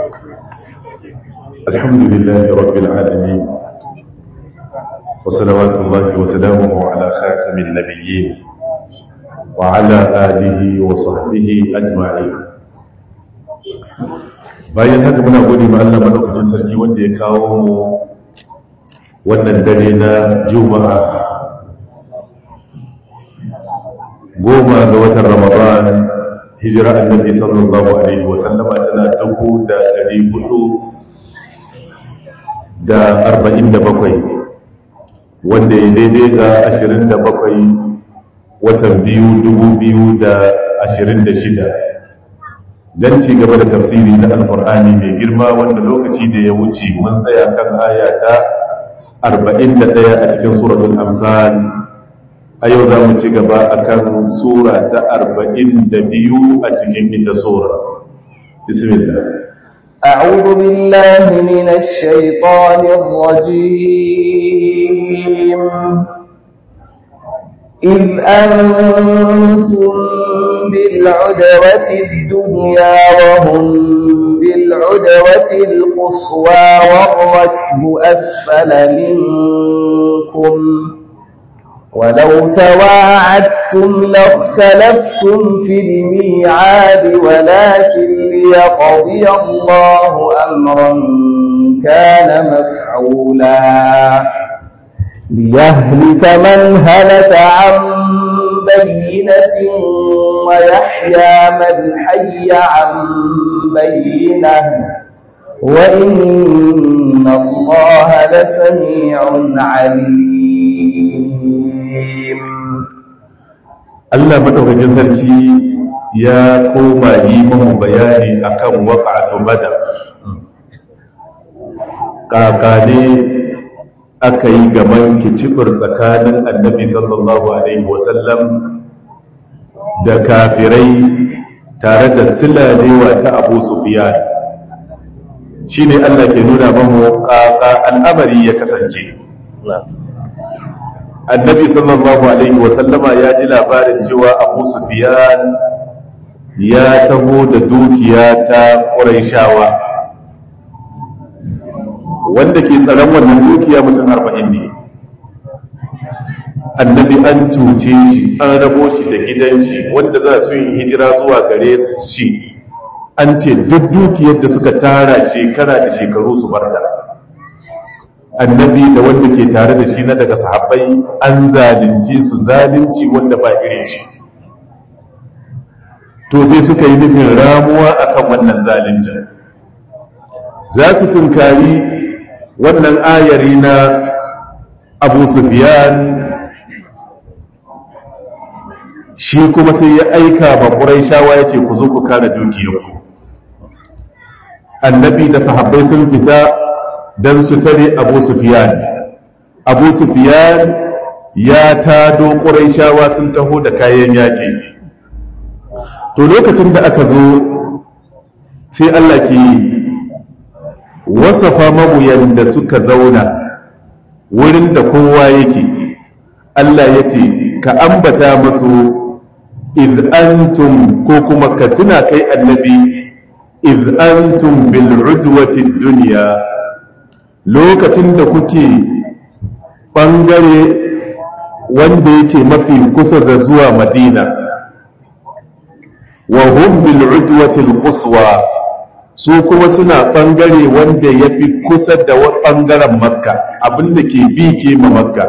الحمد لله رب العالمين وصلوات الله وسلامه على خاتم النبيين وعلى آله وصحبه أجمعين bayan haka muna gode ma Allah madaukakin sarki wanda ya kawo mu wannan dare na juma'a goma ga watan ramadan hijira annabi sallallahu alaihi wasallama tana dubu da ɗari hudu da arba'in da bakwai wanda ya daidai ga ashirin da bakwai watan biyu dubu biyu da ashirin da shida don ci gaba da tafsiri na alkur'ani mai girma wanda lokaci da ya wuce mun tsaya kan aya ta arba'in da ɗaya a cikin suratul amsal a yau za mu ci gaba a kan sura ta arba'in da biyu a cikin ita sura bismillah أعوذ بالله من الشيطان الرجيم إذ أنتم بالعدوة الدنيا وهم بالعدوة القصوى والركب أسفل منكم ولو تواعدتم لاختلفتم في الميعاد ولكن ليقضي الله أمرا كان مفعولا ليهلك من هلك عن بينة ويحيى من حي عن بينة وإن الله لسميع عليم Allah madaukakin sarki ya koma yi mamu bayani akan waqa'atu badar kakane aka yi gaban kicibir tsakanin annabi sallallahu alaihi wasallam da kafirai tare da silalewa ta abu sufiyan shi ne allah ke nuna mamu kaka al'amari ya kasance annabi sallallahu alaihi wasallama ya ji labarin cewa abu sufiyan ya taho da dukiya ta ƙuraishawa wanda ke tsaron wannan dukiya mutum arba'in ne annabi an cuce shi an rabo shi da gidan shi wanda za su yi hijira zuwa gare shi an ce duk dukiyar da suka tara shekara da shekaru su barda annabi da wanda ke tare da shi na daga sahabbai an zalunci su zalunci wanda ba irin shi to sai suka yi nufin ramuwa akan wannan zaluncin za su tunkari wannan ayari na abu sufiyan shi kuma sai ya aika ba ƙuraishawa ya ce ku zo ku kare dukiyarku annabi da sahabbai sun fita don su tare abu sufiyan abu sufiyan ya tado ƙuraishawa sun taho da kayan yaƙi to lokacin da aka zo sai allah ke wasafa mabuyan da suka zauna wurin da kowa yake Allah ya ce ka ambata masu iz antum ko kuma ka tuna kai annabi iz antum bil udwati dunya lokacin da kuke bangare wanda yake mafi kusa da zuwa madina wa hum bil udwati al quswa su kuma suna ɓangare wanda ya fi kusa da ɓangaren makka abinda ke bi ke ma makka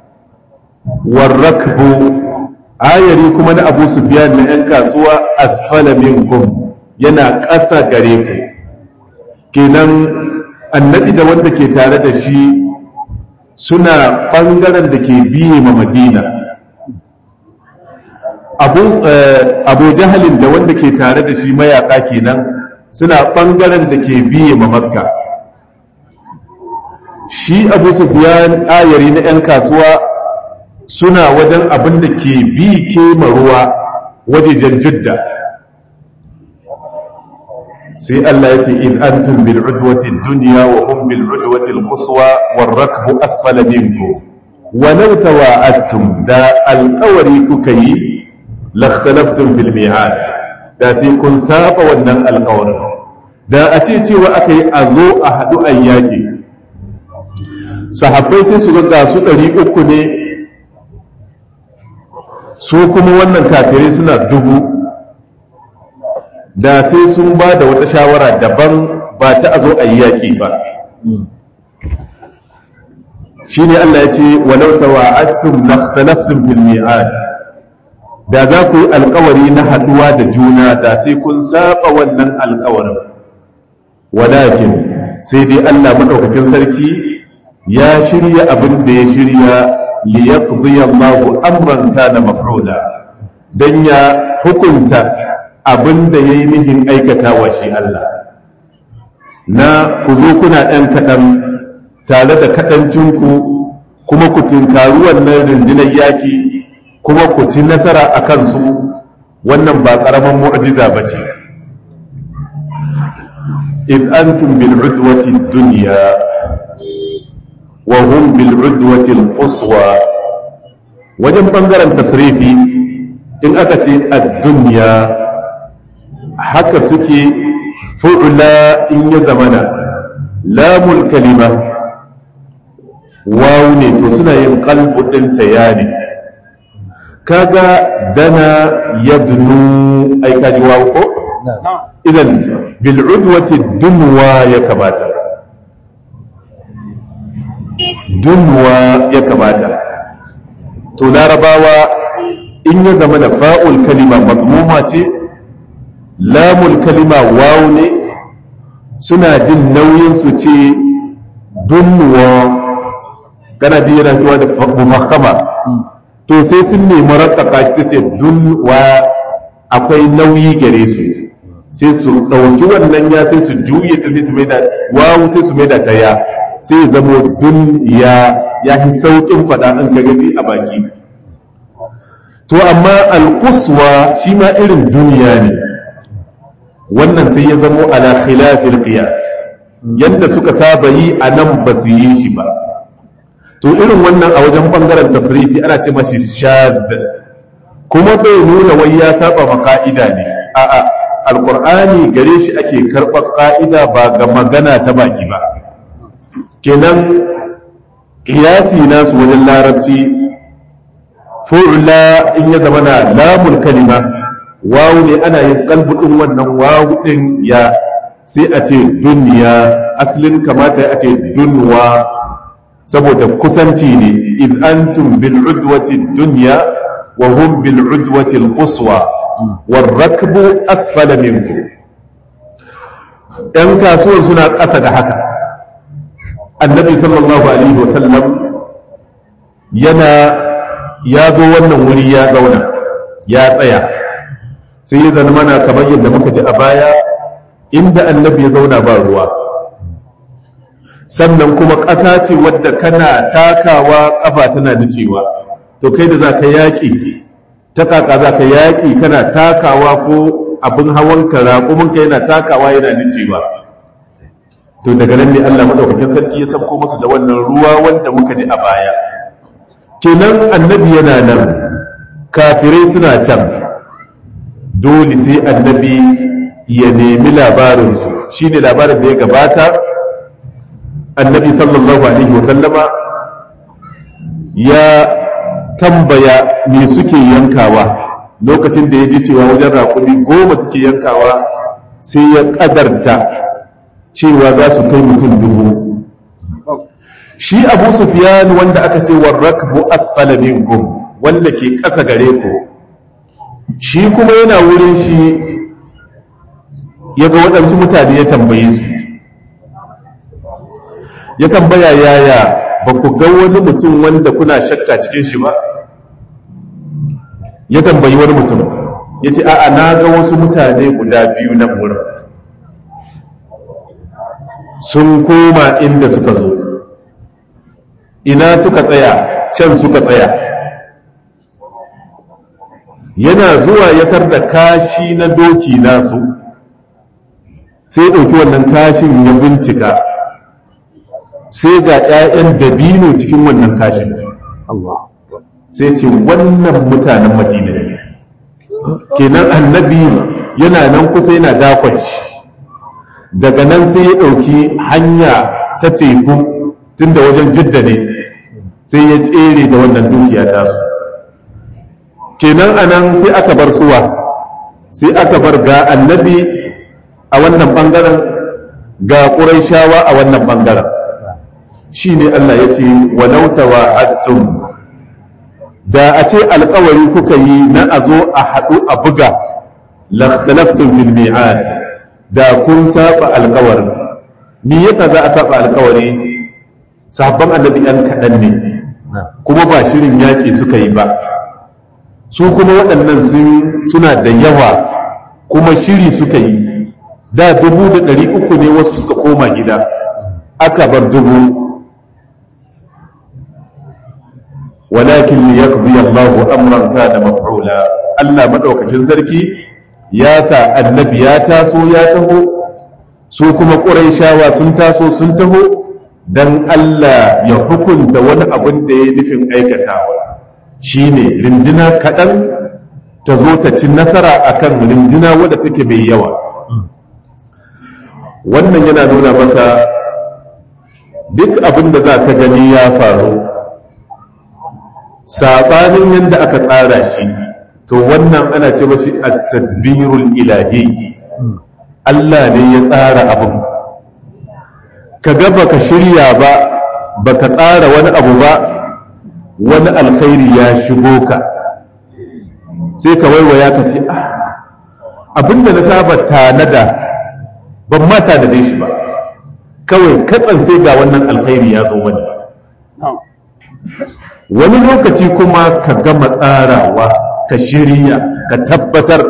warrakbu ayari kuma na abu sufiyan na 'yan kasuwa asfala minkum yana ƙasa gare ku kenan annabi da wanda ke tare da shi suna ɓangaren da ke biye ma madina abu jahalin da wanda ke tare da shi mayaka kenan suna ɓangaren da ke biye ma makka shi abu sufiyan ayari na 'yan kasuwa suna wajen abin da ke bi ke ruwa wajejen jidda sai Allah ya ce in antum bil udwati dunya wa hum bil udwati al quswa war rakbu asfala minkum wa law tawa'adtum da alqawari kuka yi lakhtalaftum fil mi'ad da sai kun saba wannan alqawarin da a ce cewa aka yi a zo a haɗu a yaƙi sahabbai sai su ga su ɗari uku ne su kuma wannan kafirai suna dubu da sai sun ba da wata shawara daban ba ta a zo a yi yaƙi ba shi ne Allah ya ce walau tawa'attum lakhtalaftum fil mi'ad da za ku yi alkawari na haduwa da juna da sai kun saba wannan alkawarin walakin sai dai Allah madaukakin sarki ya shirya abin da ya shirya li yaqdi Allahu amran kana maf'ula dan ya hukunta abin da yayi nihin aikatawa shi Allah na ku zo kuna ɗan kaɗan tare da kaɗancinku kuma ku tinkaru wannan rundunar yaƙi kuma ku ci nasara a kansu wannan ba ƙaramin mu'jiza ba ce in antum bil udwati dunya wa hum bil udwati al quswa wajen bangaren tasrifi in aka ce ad-dunya haka suke fu'la in ya zamana lamul kalima wawu ne to suna yin kalbu ɗin ta ne kaga dana yadnu ai kaji wawu ko idan bil udwati dunwa ya kamata dunwa ya kamata to larabawa in ya zama da fa'ul kalima mazmuma ce lamul kalima wawu ne suna jin nauyin su ce dunwa kana ji yana cewa da mufakhama to sai sun nemi rattaka shi ce dunwa akwai nauyi gare su sai su ɗauki wannan ya sai su juye ta sai su maida wawu sai su maida ta ya sai zamo dun ya ya fi sauƙin faɗa an ka gani a baki to amma alkuswa shi ma irin duniya ne wannan sai ya zamo ala khilafil qiyas yadda suka saba yi a nan ba su yi shi ba to irin wannan a wajen bangaren tasrifi ana ce mashi shad kuma bai nuna wai ya saba ma ka'ida ne a'a alqur'ani gare shi ake karɓar ka'ida ba ga magana ta baki ba kenan qiyasi nasu wajen larabci fu'la in ya zama na lamul kalima wawu ne ana yin kalbudin wannan wawu din ya sai a ce duniya asalin kamata a ce dunwa saboda kusanci ne in antum bil udwati dunya wa hum bil udwati al quswa war rakbu asfala minkum ɗan kasuwar suna ƙasa da haka annabi sallallahu alaihi wasallam yana ya zo wannan wuri ya zauna ya tsaya sai ya zama mana kamar yadda muka ji a baya inda annabi ya zauna ba ruwa sannan kuma ƙasa ce wadda kana takawa ƙafa tana nicewa to kai da za ka yaƙi ta ƙaƙa za ka yaƙi kana takawa ko abin hawan ka raƙuminka yana takawa yana nicewa to daga nan ne Allah maɗaukakin sarki ya sabko musu da wannan ruwa wanda muka ji a baya kenan annabi yana nan kafirai suna can dole sai annabi ya nemi labarinsu shi ne labarin da ya gabata annabi sallallahu alaihi wasallama ya tambaya me suke yankawa lokacin da ya ji cewa wajen raƙumi goma suke yankawa sai ya ƙadarta cewa za su kai mutum dubu shi abu sufiyan wanda aka ce warrakbu asfala minkum wanda ke ƙasa gare ku shi kuma yana wurin shi ya ga waɗansu mutane ya tambaye su ya tambaya yaya ba ku ga wani mutum wanda kuna shakka cikin shi ba ya tambayi wani mutum ya ce a'a na ga wasu mutane guda biyu nan wurin sun koma inda suka zo ina suka tsaya can suka tsaya yana zuwa ya da kashi na doki nasu sai ɗauki wannan kashin ya bincika sai ga 'ya'yan dabino cikin wannan kashin sai ce wannan mutanen madina ne kenan annabi yana nan kusa yana dakon shi daga nan sai ya ɗauki hanya ta teku tun da wajen jidda ne sai ya tsere da wannan dukiya tasu kenan anan sai aka bar suwa sai aka bar ga annabi a wannan ɓangaren ga ƙuraishawa a wannan ɓangaren shi ne Allah ya ce walautawa attun da a ce alkawari kuka yi na a zo a haɗu a buga laftalaftun fil mi'ad da kun saba alkawarin me yasa za a saba alkawari sabon annabi yan kaɗan ne kuma ba shirin yaƙi suka yi ba su kuma waɗannan suna da yawa kuma shiri suka yi da dubu da ɗari uku ne wasu suka koma gida aka bar dubu walakin liyaqdi Allahu amran kana maf'ula Allah madaukakin sarki ya sa annabi ya taso ya taho su kuma quraishawa sun taso sun taho dan Allah ya hukunta wani abin da ya nufin aikatawa shine rindina kaɗan ta zo ta ci nasara akan rindina wadda take mai yawa wannan yana nuna maka duk abin da za ka gani ya faru saɓanin yadda aka tsara shi to wannan ana ce mashi a tadbirul ilahi Allah ne ya tsara abin ka ga baka shirya ba baka tsara wani abu ba wani alkhairi ya shigo ka sai ka waiwaya ka ce ah abinda na saba tanada ban ma tanade shi ba kawai katsan sai ga wannan alkhairi ya zo wani wani lokaci kuma ka gama tsarawa ka shirya ka tabbatar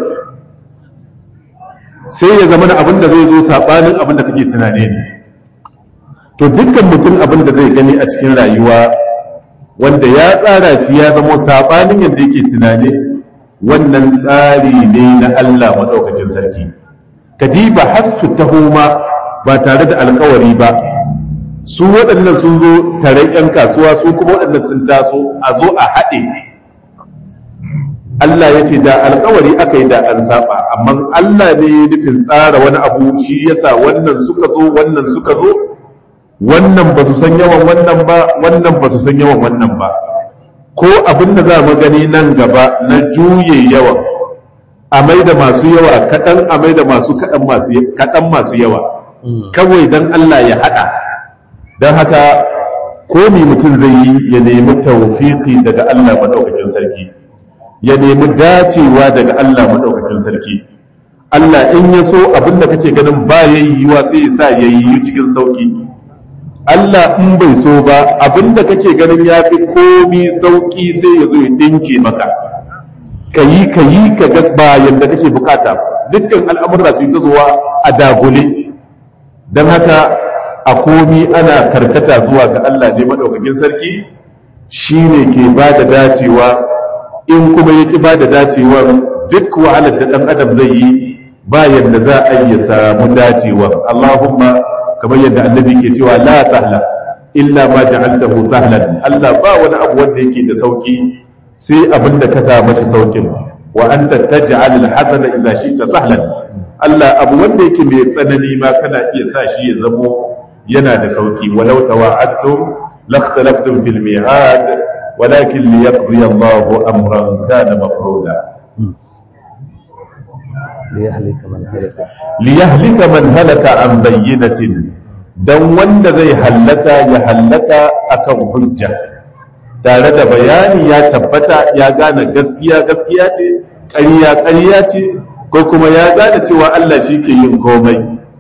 sai ya zama abin da zai zo saɓanin abin da kake tunane ne to dukkan mutum abin da zai gani a cikin rayuwa wanda ya tsara shi ya zama saɓanin yadda yake tunane wannan tsari ne na Allah maɗaukakin sarki kadiba har su taho ma ba tare da alkawari ba su waɗannan sun zo tare 'yan kasuwa su kuma waɗannan sun taso a zo a haɗe Allah ya ce da alkawari aka yi da an saba amma Allah ne ya nufin tsara wani abu shi yasa wannan suka zo wannan suka zo wannan ba su san yawan wannan ba wannan ba su san yawan wannan ba ko abin da za mu gani nan gaba na juye yawan a mai da masu yawa kaɗan a mai da masu kaɗan masu yawa kawai don Allah ya haɗa don haka komi mutum zai yi ya nemi tawfiqi daga Allah maɗaukakin sarki ya nemi dacewa daga Allah maɗaukakin sarki Allah in ya so abinda kake ganin ba ya yi yiwa sai ya sa ya yi cikin sauki Allah in bai so ba abinda kake ganin ya fi komi sauki sai ya zo ya dinke maka ka yi ka yi ka ga ba yadda kake bukata dukkan al'amurra su yi ta zuwa a dagule don haka a komi ana karkata zuwa ga Allah ne maɗaukakin sarki shi ne ke ba da dacewa in kuma ya ƙi ba da dacewa duk wahalar da ɗan adam zai yi ba yadda za a yi samu dacewa Allahumma kamar yadda annabi ke cewa la sahla illa ma ja'altahu sahlan Allah ba wani abu wanda yake da sauki sai abin da ka sa mashi saukin wa anta taj'al al-hasana idza shi'ta sahlan Allah abu wanda yake mai tsanani ma kana iya sa shi ya zamo yana da sauki walau tawa'adtum lakhtalaftum fil mi'ad walakin liyaqdi Allahu amran kana mafruda liyahlika man halaka an bayyinatin dan wanda zai hallaka ya hallaka akan hujja tare da bayani ya tabbata ya gane gaskiya gaskiya ce ƙarya ƙarya ce ko kuma ya gane cewa Allah shi ke yin komai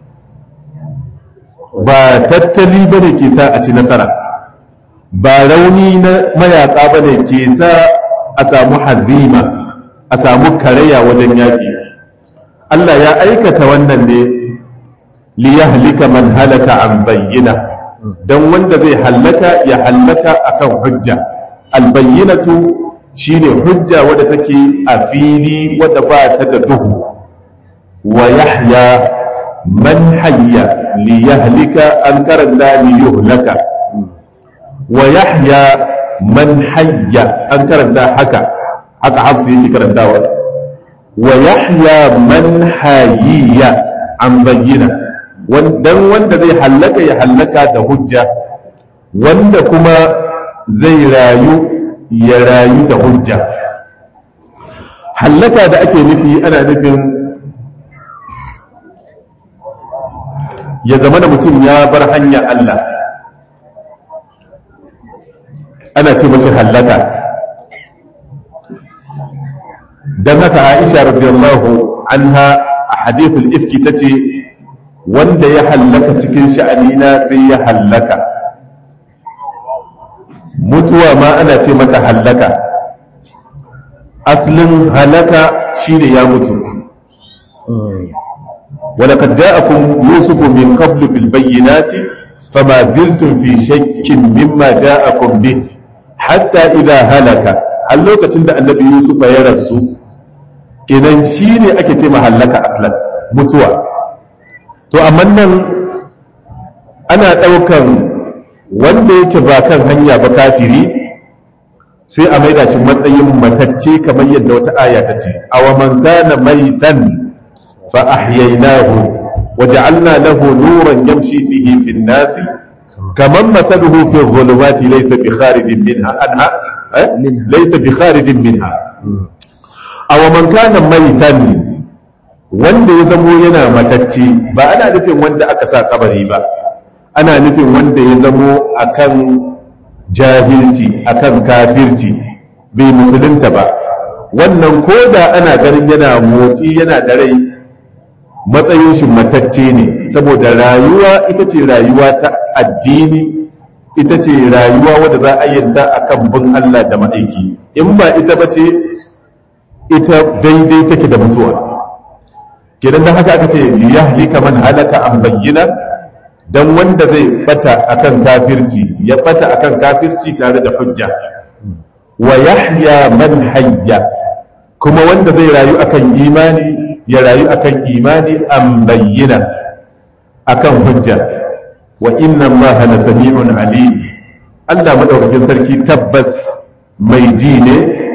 ba tattali ba ne ke sa a ci nasara ba rauni na mayaƙa ba ne ke sa a samu hazima a samu karaya wajen yaƙi Allah ya aikata wannan ne liyahlika man halaka an bayyana don wanda zai hallaka ya hallaka akan hujja albayyinatu shine hujja wadda take a fili wadda ba ta da duhu wa yahya man hayya li yahlika an karanta li yuhlaka wa yahya man hayya an karanta haka haka hafsu yake karantawa wa yahya man hayya an bayyana dan wanda zai hallaka ya hallaka da hujja wanda kuma zai rayu ya rayu da hujja hallaka da ake nufi ana nufin ya zama da mutum ya bar hanya Allah ana ce mashi hallaka don haka aisha radiyallahu anha a hadithul ifki ta ce wanda ya hallaka cikin sha'anina sai ya hallaka mutuwa ma ana ce mata hallaka aslin halaka shine ya mutu ولقد جاءكم يوسف من قبل بالبينات فما زلتم في شك مما جاءكم به حتى إذا هلك هل لو كتند النبي يوسف يرسو kenan shi ne ake ce mahallaka aslan mutuwa to amma nan ana ɗaukan wanda yake ba kan hanya ba kafiri sai a maida shi matsayin matacce kamar yadda wata aya ta ce awa man kana maitan fa ahyaynahu wa ja'alna lahu nuran yamshi bihi fi an-nas kaman mathaluhu fi adh-dhulumati laysa bi kharijin minha anha laysa bi kharijin minha awa man kana maitan wanda ya zamo yana matacce ba ana nufin wanda aka sa kabari ba ana nufin wanda ya zamo akan jahilci akan kafirci bai musulunta ba wannan ko da ana ganin yana motsi yana da rai matsayin shi matacce ne saboda rayuwa ita ce rayuwa ta addini ita ce rayuwa wadda za a yanta akan bin Allah da ma'aiki in ba ita ba ce ita daidai take da mutuwa kidan da haka aka ce liyahlika man halaka an bayyana dan wanda zai bata akan kafirci ya bata akan kafirci tare da hujja wa yahya man hayya kuma wanda zai rayu akan imani ya rayu akan imani an bayyana akan hujja wa inna allaha la sami'un alim Allah madaukakin sarki tabbas mai ji ne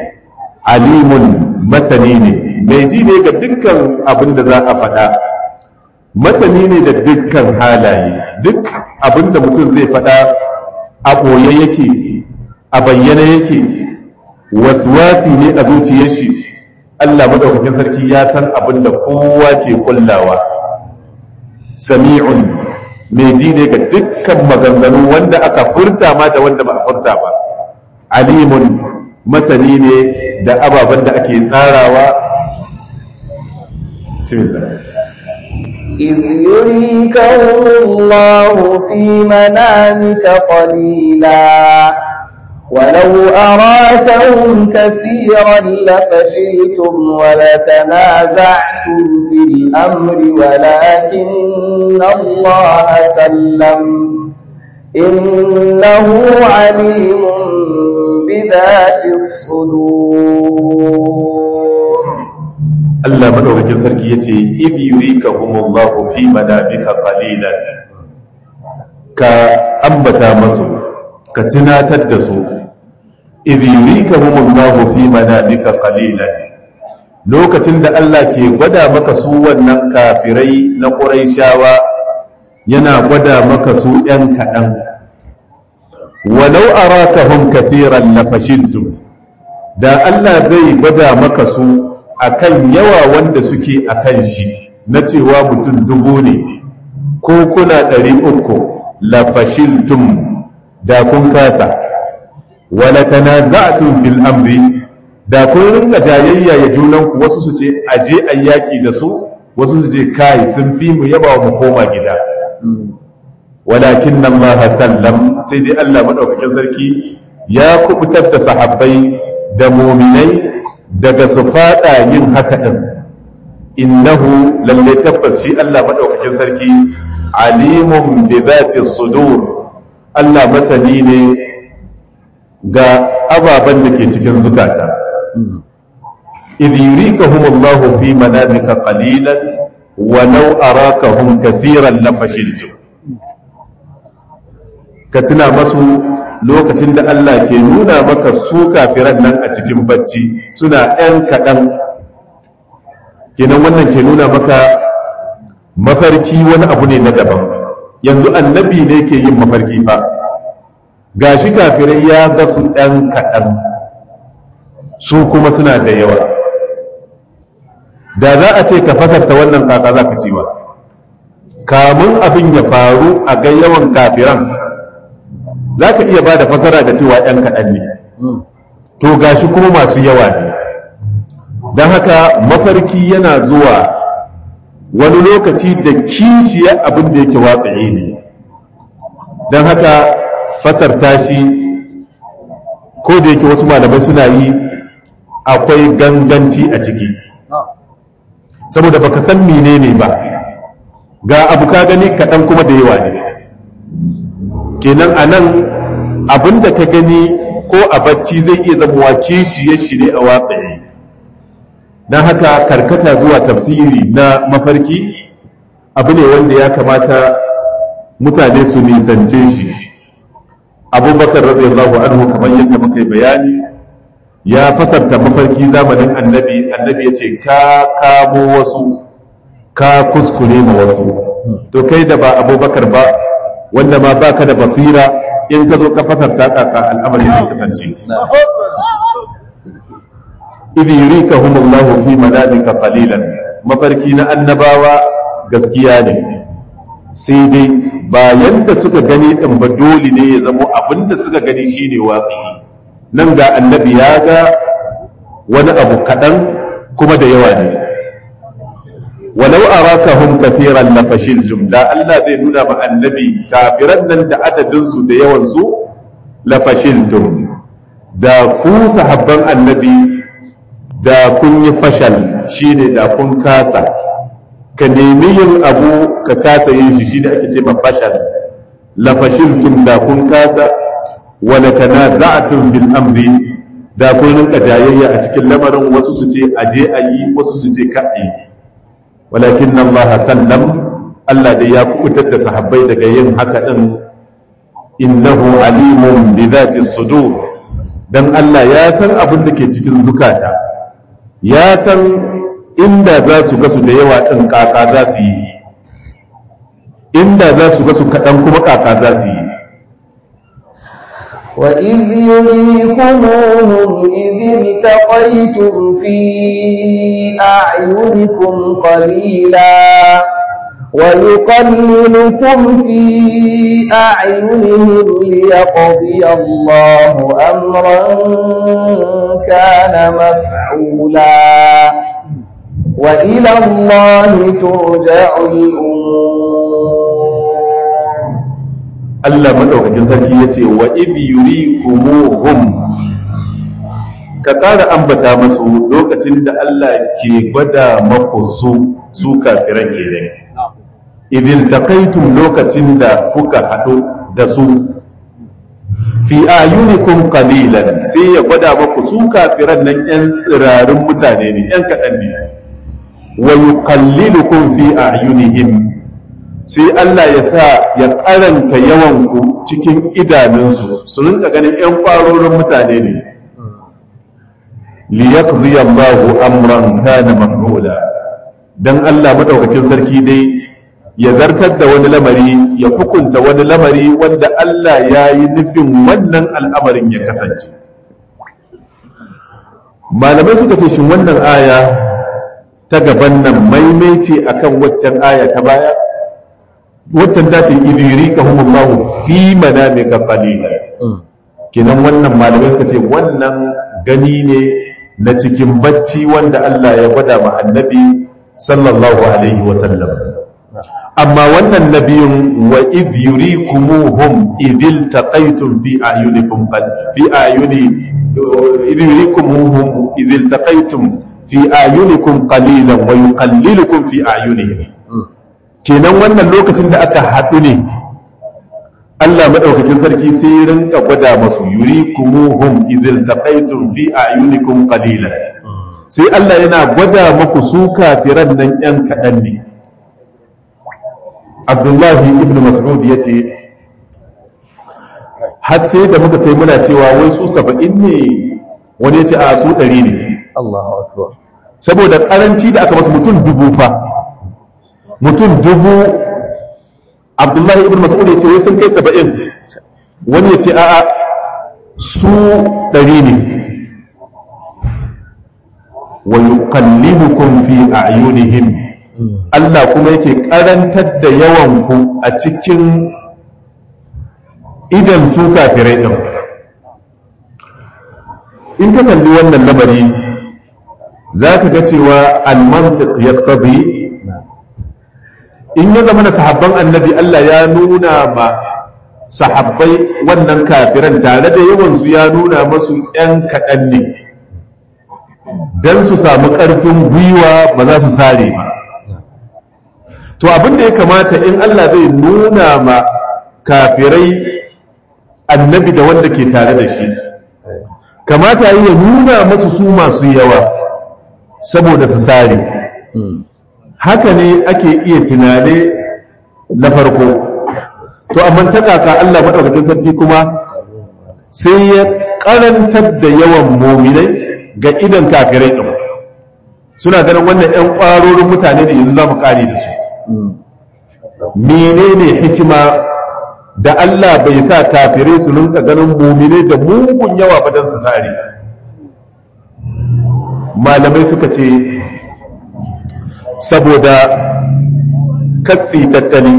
alimun masani ne mai ji ne ga dukkan abin da za a faɗa masani ne da dukkan halaye duk abin da mutum zai faɗa a ɓoye yake a bayyana yake waswasi ne a zuciyar shi Allah madaukakin sarki ya san abin da kowa ke kullawa sami'un mai ji ne ga dukkan maganganu wanda aka furta ma da wanda ba a furta ba alimun masani ne da ababen da ake tsarawa إذ يريكهم الله في منامك قليلا ولو أراكهم كثيرا لفشلتم ولتنازعتم في الأمر ولكن الله سلم إنه عليم بذات الصدور Allah madaukakin sarki yace idh yurikahumullahu fi manamika qalilan ka ambata masu ka tunatar da su idh yurikahumullahu fi manamika qalilan lokacin da Allah ke gwada maka su wannan kafirai na Qurayshawa yana gwada maka su ɗan kaɗan walau arakahum kathiran lafashiltum da Allah zai gwada maka su akan yawa wanda suke akan shi na cewa mutum dubu ne ko kuna ɗari uku lafashiltum da kun kasa wala tanaza'tum fil amri da kun rinka jayayya ya junanku wasu su ce aje ayyaki da su wasu su ce kai sun fi mu yaba mu koma gida walakin nan ma sallam sai dai Allah madaukakin sarki ya kubutar da sahabbai da muminai daga su fada yin haka din innahu lalle tabbas shi Allah madaukakin sarki alimun bi zati sudur Allah masani ne ga ababen da ke cikin zukata idh yurikahumullahu fi manamika qalilan walau arakahum kathiran lafashiltum ka tuna masu lokacin da Allah ke nuna maka su kafiran nan a cikin bacci suna ‘yan kaɗan kenan wannan ke nuna maka mafarki wani abu ne na daban yanzu annabi ne ke yin mafarki fa gashi kafirai ya ga su ɗan kaɗan su kuma suna da yawa da za a ce ka fasarta wannan kaka za ka cewa kamun abin ya faru a ga yawan kafiran za ka iya ba da fasara da cewa ‘yan kaɗan ne to gashi kuma masu yawa ne don haka mafarki yana zuwa wani lokaci da kishiya abin da yake watsaye ne don haka fasarta shi ko da yake wasu malamai suna yi akwai ganganci a ciki saboda baka san menene ba ga abu ka gani kaɗan kuma da yawa ne kenan a nan abin da ka gani ko a bacci zai iya zama kishiye shi ne a watsaye don haka karkata zuwa tafsiri na mafarki abu ne wanda ya kamata mutane su nisance shi abubakar radiyallahu anhu kamar yadda muka yi bayani ya fasarta mafarki zamanin annabi annabi ya ce ka kamo wasu ka kuskure ma wasu to kai da ba abubakar ba wanda ma baka da basira in ka zo ka fasarta kaka al'amari zai kasance idh yurikahumullahu fi manamika qalilan mafarki na annabawa gaskiya ne sai dai bayan da suka gani din ba dole ne ya zamo abinda suka gani shine waƙi nan ga annabi ya ga wani abu kaɗan kuma da yawa ne walau arakahum kathiran la fashiltum da Allah zai nuna ma annabi kafiran nan da adadin su da yawan su la fashiltum da ku sahabban annabi da kun yi fashal shine da kun kasa ka nemi yin abu ka kasa yin shi shine ake ce ma fashal la fashiltum da kun kasa wa la tanaza'tum bil amri da kun rinka jayayya a cikin lamarin wasu su ce aje a yi wasu su ce ka yi walakin Allah sallam Allah da ya kubutar da sahabbai daga yin haka din innahu alimun bi dhati sudur dan Allah ya san abin da ke cikin zukata ya san inda za su gasu da yawa ɗin kaka za su yi inda za su gasu kaɗan kuma kaka za su yi وإذ يريكموهم إذ التقيتم في أعينكم قليلا ويقللكم في أعينهم ليقضي الله أمرا كان مفعولا وإلى الله ترجع الأمور Allah madaukakin sarki ya ce wa idh yurikumuhum ka ƙara ambata masu lokacin da Allah ke gwada maku su su kafiran kenan idil taqaytum lokacin da kuka haɗu da su fi ayunikum qalilan sai ya gwada maku su kafiran nan yan tsirarin mutane ne yan kaɗan ne wa yuqallilukum fi ayunihim sai Allah ya sa ya karanta yawan ku cikin idanunsu su rinka ganin yan kwarorin mutane ne liyaqdi Allahu amran kana maf'ula dan Allah madaukakin sarki dai ya zartar da wani lamari ya hukunta wani lamari wanda Allah ya yi nufin wannan al'amarin ya kasance malamai suka ce shin wannan aya ta gaban nan maimaice akan waccan aya ta baya waccan ta ce idiri ka humullahu fi manamika qalila kenan wannan malamai suka ce wannan gani ne na cikin bacci wanda Allah ya gwada ma annabi sallallahu alaihi wa sallam amma wannan nabiyun wa idh yurikumuhum idil taqaytum fi ayunikum fi ayuni idh yurikumuhum idil taqaytum fi ayunikum qalilan wa yuqallilukum fi ayunihim kenan wannan lokacin da aka haɗu ne Allah madaukakin sarki sai rinka gwada masu yurikumuhum idil taqaytum fi ayunikum qalilan sai Allah yana gwada maku su kafiran nan yan kaɗan ne abdullahi ibn mas'ud ya ce har sai da muka kai muna cewa wai su saba'in ne wani ya ce a su ɗari ne Allahu akbar saboda ƙaranci da aka masu mutum dubu fa mutum dubu abdullahi ibn mas'ud ya ce wai sun kai saba'in wani ya ce a'a su ɗari ne wa yuqallibukum fi a'yunihim Allah kuma yake karantar da yawan ku a cikin idan su kafirai din in ka kalli wannan lamari za ka ga cewa al-mantiq yaqtadi in ya zama na sahabban annabi Allah ya nuna ma sahabbai wannan kafiran tare da yawansu ya nuna masu ‘yan kaɗan ne don su samu ƙarfin gwiwa ba za su sare ba to abin da ya kamata in Allah zai nuna ma kafirai annabi da wanda ke tare da shi kamata yi ya nuna masu su masu yawa saboda su sare haka ne ake iya tunane na farko to amma ta kaka Allah madaukakin sarki kuma sai ya karantar da yawan muminai ga idan kafirai din suna ganin wannan ƴan ƙwarorin mutane da yanzu za mu kare da su menene hikima da Allah bai sa kafirai su rinka ganin muminai da mugun yawa ba don su sare malamai suka ce saboda kassi tattali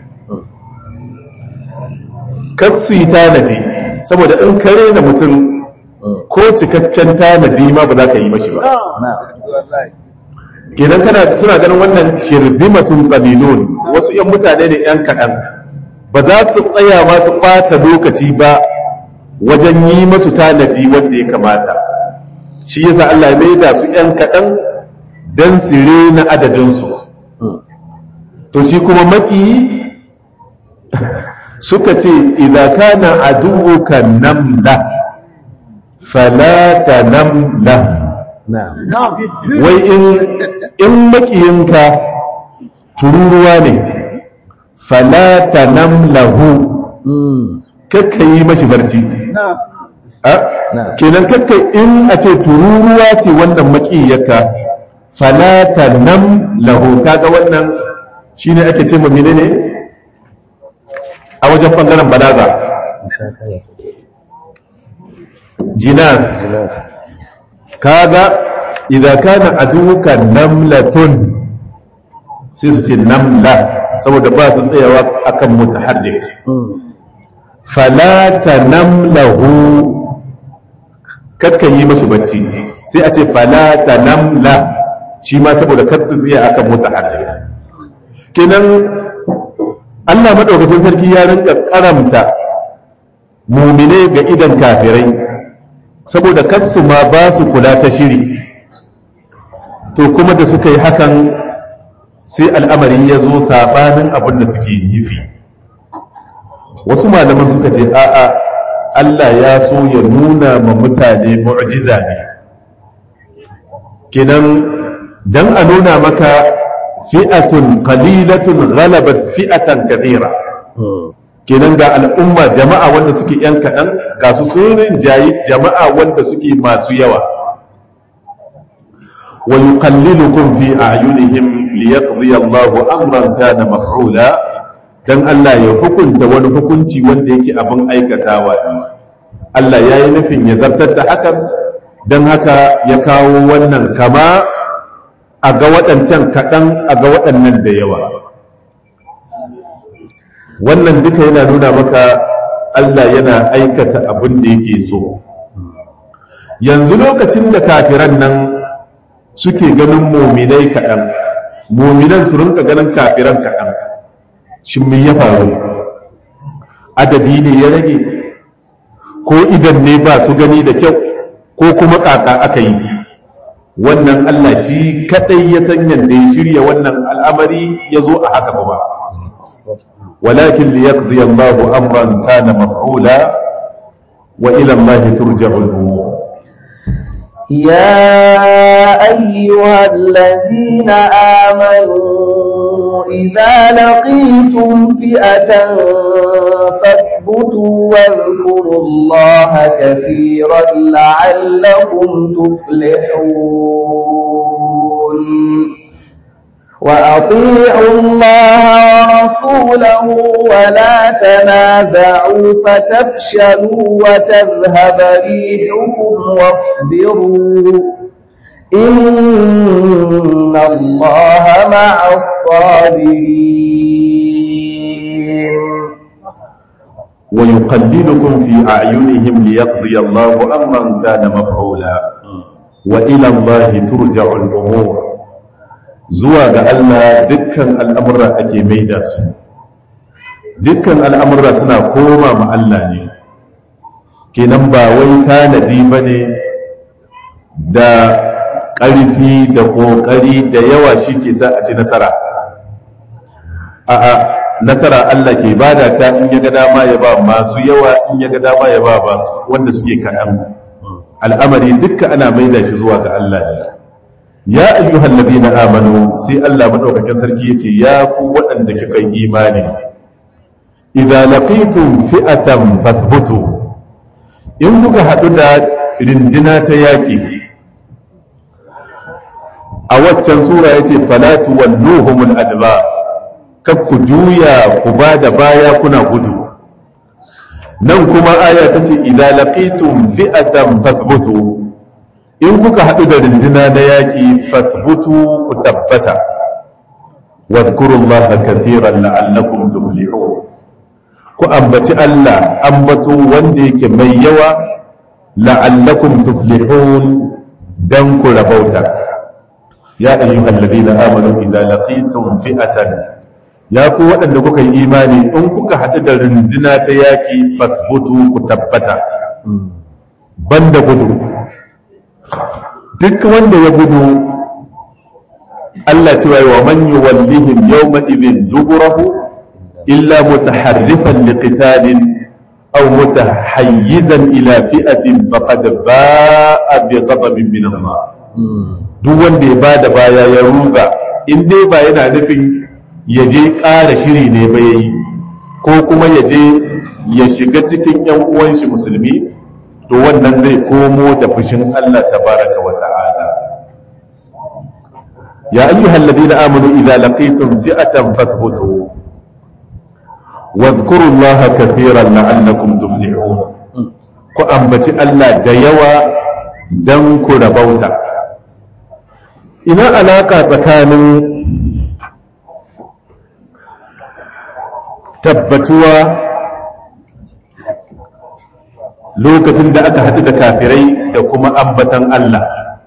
kassu tanadi saboda in kare da mutum ko cikakken tanadi ma ba za ka yi mashi ba kenan kana suna ganin wannan shirbimatun qabilun wasu yan mutane ne yan kaɗan ba za su tsaya ma su ɓata lokaci ba wajen yi masu tanadi wanda ya kamata shi yasa Allah ya maida su yan kaɗan don su rena adadinsu to shi kuma maki suka ce idza kana aduwuka namla fala tanamla wai in in makiyinka tururuwa ne fala tanamlahu kakka yi mashi barci kenan kakka in a ce tururuwa ce wannan makiyarka fala tanamlahu kaga wannan shine ake ce ma menene a wajen ɓangaren balaga jinas kaga idan kana aduka namlatun sai su ce namla saboda ba su tsayawa akan mutaharrik falata namlahu kakkan yi mashi bacci sai a ce falata namla shi ma saboda katsin tsaya akan mutaharrik kenan Allah maɗaukakin sarki ya rinka karamta mumine ga idan kafirai saboda kasu ma ba su kula ta shiri to kuma da suka yi hakan sai al'amari ya zo saɓanin abin da suke nufi wasu malaman suka ce a'a Allah ya so ya nuna ma mutane mu'jiza ne kenan dan a nuna maka fi'atun qalilatun ghalabat fi'atan kathira kenan ga al'umma jama'a wanda suke yan kaɗan ga su sunin jayi jama'a wanda suke masu yawa wa yuqallilukum fi a'yunihim liyaqdi Allahu amran kana maf'ula dan Allah ya hukunta wani hukunci wanda yake abin aikatawa Allah ya yi nufin ya zartar da hakan don haka ya kawo wannan kama a ga waɗancan kaɗan a ga waɗannan da yawa wannan duka yana nuna maka Allah yana aikata abin da yake so yanzu lokacin da kafiran nan suke ganin muminai kaɗan muminan su rinka ganin kafiran kaɗan shi me ya faru adadi ne ya rage ko idan ne ba su gani da kyau ko kuma ƙaƙa aka yi wannan Allah shi kadai ya san yadda ya shirya wannan al'amari ya zo a haka ba walakin li yaqdi Allahu amran kana maf'ula wa ila Allah turja'u al-umur يا أيها الذين آمنوا إذا لقيتم فئة فاثبتوا واذكروا الله كثيرا لعلكم تفلحون وأطيعوا الله ورسوله ولا تنازعوا فتفشلوا وتذهب ريحكم واصبروا إن الله مع الصابرين ويقللكم في أعينهم ليقضي الله أمرا كان مفعولا وإلى الله ترجع الأمور zuwa ga Allah dukkan al'amurra ake maida su dukkan al'amurra suna koma ma Allah ne kenan ba wai tanadi ba ne da ƙarfi da ƙoƙari da yawa shi ke sa a ci nasara a'a nasara Allah ke bada ta in ya ga dama ya ba masu yawa in ya ga dama ya ba ba wanda suke kaɗan al'amari dukkan ana maida shi zuwa ga Allah ne ya ayyuhal ladina amanu sai Allah madaukakin sarki yace ya ku waɗanda kika yi imani idza laqitum fi'atan fathbutu in kuka hadu da rindina ta yaki a waccan sura yace fala tuwalluhumul adba kak ku juya ku bada baya kuna gudu nan kuma aya tace idza laqitum fi'atan fathbutu in kuka haɗu da rindina na yaƙi fasbutu ku tabbata wadkurullaha kathiran la'allakum tuflihun ku ambaci Allah ambato wanda yake mai yawa la'allakum tuflihun dan ku rabauta ya ayyuhal ladina amanu idza laqitum fi'atan ya ku waɗanda kuka yi imani in kuka haɗu da rindina ta yaƙi fasbutu ku tabbata banda gudu duk wanda ya gudu Allah cewa wa man yuwallihim yawma idhin duburahu illa mutaharrifan liqitalin aw mutahayyizan ila fi'atin faqad ba'a bi ghadabin min Allah duk wanda ya bada baya ya ruga in dai ba yana nufin ya je ƙara shiri ne ba yayi ko kuma ya je ya shiga cikin yan uwan shi musulmi to wannan zai komo da fushin Allah tabaraka wa ta'ala ya ayyuhal ladina amanu idza laqitum fi'atan fathbutu wadhkuru Allaha kathiran la'allakum tuflihun ku ambaci Allah da yawa dan ku rabauta ina alaka tsakanin tabbatuwa lokacin da aka haɗu da kafirai da kuma ambatan Allah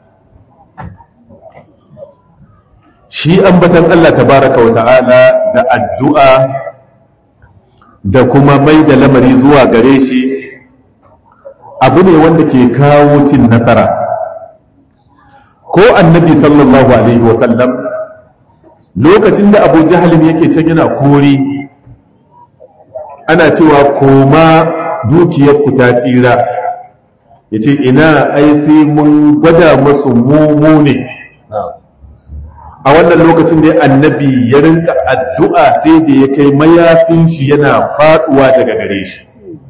shi ambatan Allah tabaraka wa ta'ala da addu'a da kuma mai da lamari zuwa gare shi abu ne wanda ke kawo cin nasara ko annabi sallallahu alaihi wasallam lokacin da abu jahalin yake can yana kori ana cewa koma dukiyarku ta tsira ya ce ina ai sai mun gwada masu mumu ne a wannan lokacin da annabi ya rinka addu'a sai da ya kai mayafin shi yana faduwa daga gare shi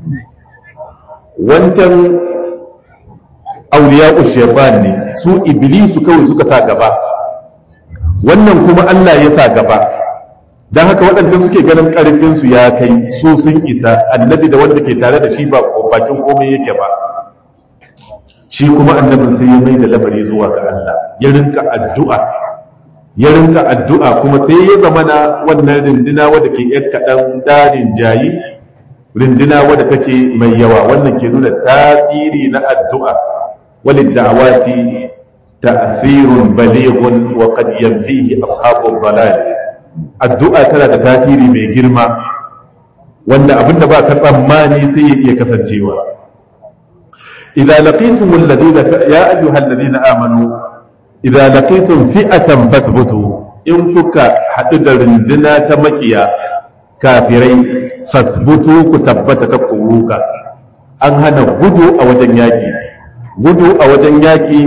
wancan auliya shaitan ne su iblisu kawai suka sa gaba wannan kuma Allah ya sa gaba don haka waɗancan suke ganin ƙarfinsu ya kai su sun isa annabi da wanda ke tare da shi ba bakin komai yake ba shi kuma annabin sai ya mai da lamari zuwa ga Allah ya rinka addu'a ya rinka addu'a kuma sai ya zama na wannan rindina wadda ke ‘yan kaɗan darin jayi rindina wadda take mai yawa wannan ke nuna tasiri na addu'a walid da'awati ta'thirun balighun wa qad yanfihi ashabul balal addu'a tana da tasiri mai girma wanda abinda ba ka tsammani sai ya iya kasancewa idza laqitum alladhina ya ayyuhal ladina amanu idza laqitum fi'atan fathbutu in kuka hadu da runduna ta makiya kafirai fathbutu ku tabbata ka kuruka an hana gudu a wajen yaki gudu a wajen yaki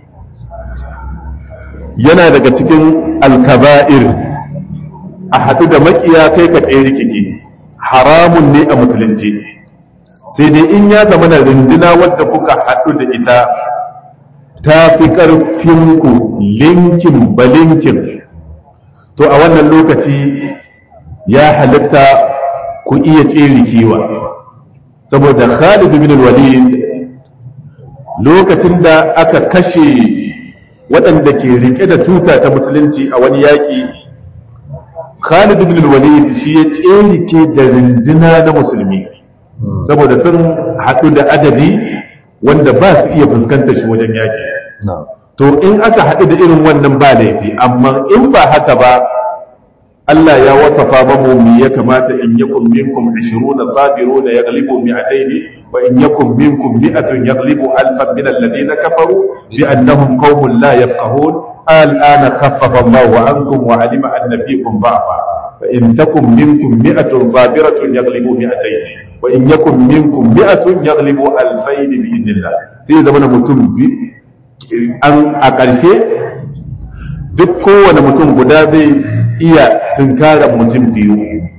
yana daga cikin alkaba'ir a haɗu da makiya kai ka tsere kike haramun ne a musulunci sai dai in ya zama na rinduna wadda kuka haɗu da ita ta fi ƙarfinku linkin balinkin to a wannan lokaci ya halitta ku iya tsere kiwa saboda Khalid bin Walid lokacin da aka kashe waɗanda ke rike da tuta ta musulunci a wani yaƙi Khalid bin Walid shi ya tsere da rinduna na musulmi saboda sun haɗu da adadi wanda ba su iya fuskantar shi wajen yaƙi to in aka haɗu da irin wannan ba laifi amma in ba haka ba Allah ya wasafa mamu mi ya kamata in yakum minkum 20 sabiruna yaghlibu mi'atayn wa in yakum minkum mi'atun yaghlibu alfan min alladhina kafaru bi annahum qaumun la yafqahun al'ana khaffafa Allahu ankum wa alima anna fiikum da'fa fa in takum minkum mi'atun sabiratun yaghlibu mi'atayn wa in yakum minkum mi'atun yaghlibu alfayn bi idnillah sai zama mutum bi an a ƙarshe duk kowane mutum guda zai iya tunkarar mutum biyu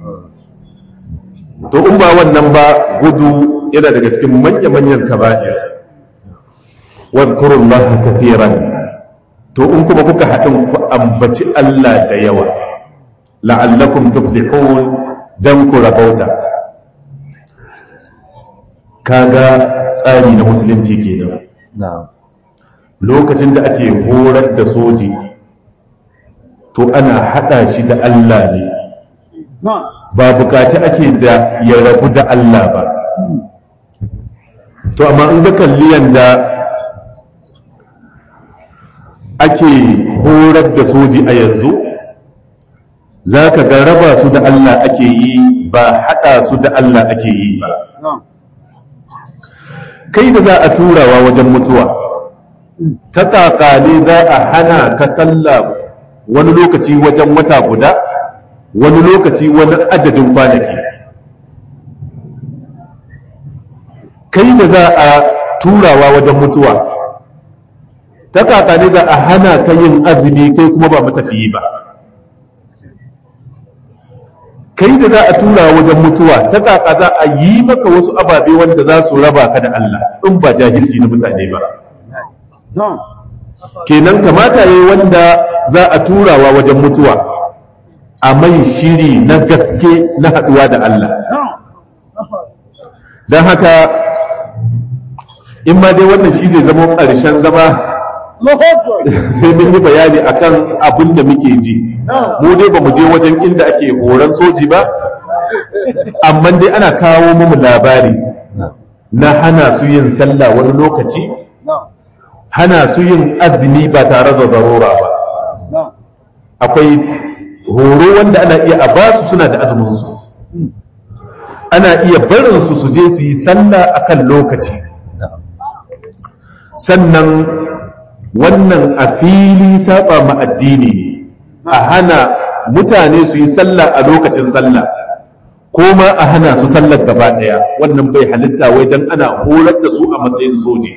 to in ba wannan ba gudu yana daga cikin manya-manyan kaba'ir wadkurun laha kafiran to in kuma kuka haɗin ku ambaci Allah da yawa la'allakum tuflihun dan ku rabauta kaga tsari na musulunci kenan lokacin da ake horar da soji to ana hada shi da Allah ne ba bukaci ake da ya rabu da Allah ba to amma in ga kalli yanda ake horar da soji a yanzu za ka ga raba su da Allah ake yi ba hada su da Allah ake yi ba kai da za a turawa wajen mutuwa ta kakale za a hana ka sallah wani lokaci wajen wata guda wani lokaci wani adadin kwanaki kai da za a turawa wajen mutuwa ta kakane za a hana ka yin azumi kai kuma ba matafiyi ba kai da za a tura wajen mutuwa ta kaka za a yi maka wasu ababe wanda za su raba ka da Allah in ba jahilci na mutane ba kenan kamata yi wanda za a turawa wajen mutuwa a mai shiri na gaske na haɗuwa da Allah don haka in ma dai wannan shi zai zama ƙarshen zama sai mun yi bayani akan abin da muke ji mu dai ba mu je wajen inda ake horon soji ba amma dai ana kawo mu labari na hana su yin sallah wani lokaci hana su yin azumi ba tare da zarura ba akwai horo wanda ana iya a ba su suna da azuminsu ana iya barinsu su je su yi sallah akan lokaci sannan wannan a fili saba ma addini ne a hana mutane su yi sallah a lokacin sallah ko ma a hana su sallar gaba daya wannan bai halitta wai dan ana horar da su a matsayin soje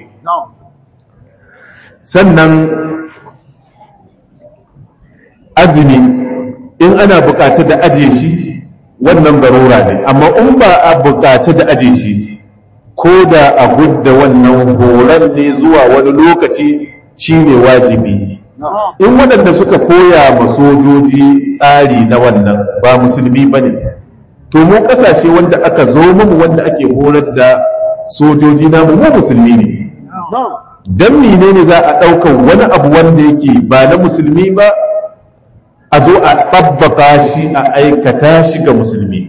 sannan azumi in ana bukaci da ajiye shi wannan barura ne amma in ba a bukaci da ajiye shi ko da a gudda wannan horon ne zuwa wani lokaci shine wajibi in waɗanda suka koya ma sojoji tsari na wannan ba musulmi ba ne to mu ƙasashe wanda aka zo mu wanda ake horar da sojoji na mu musulmi ne don mine ne za a ɗaukar wani abu wanda yake ba na musulmi ba a zo a tabbaka shi a aikata shi ga musulmi